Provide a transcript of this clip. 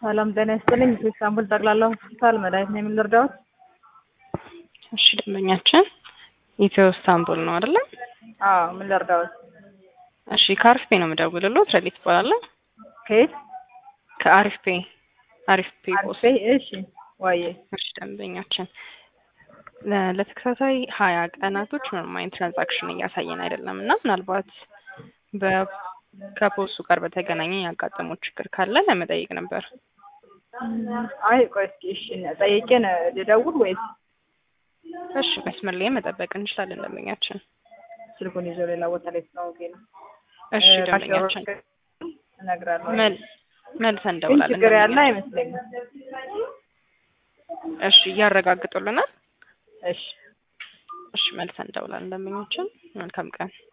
ሰላም ጤና ይስጥልኝ። ኢስታንቡል ጠቅላላ ሆስፒታል መድኃኒት ነው የምንረዳዎት? እሺ ደንበኛችን ኢትዮ ኢስታንቡል ነው አይደለ? አዎ ምን ልርዳዎት? እሺ ከአሪፍ ፔ ነው የምደውልልዎት። ረዲት እባላለሁ። ከየት? ከአሪፍ ፔ አሪፍ ፔ ፖስት። አሪፍ እሺ ዋዬ እሺ ደንበኛችን ለ- ለተከታታይ ሀያ ቀናቶች ምንም አይነት ትራንዛክሽን እያሳየን አይደለም እና ምናልባት በ ከፖስቱ ጋር በተገናኘ ያጋጠመው ችግር ካለ ለመጠየቅ ነበር። አይ ቆይ እስኪ እሺ ጠይቄን ልደውል ወይስ እሺ መስመር ላይ መጠበቅ እንችላለን ደንበኛችን። ስልኩን ይዞ ሌላ ቦታ ላይ ስለሆንኩ ነው። እሺ ደንበኛችን እነግራለሁ። መል መልሰን ግን እንደውላለን። ችግር ያለ ደንበኛችን። አይመስለኝም። እሺ እያረጋግጡልናል። እሺ እሺ መልሰን እንደውላለን ደንበኛችን። መልካም ቀን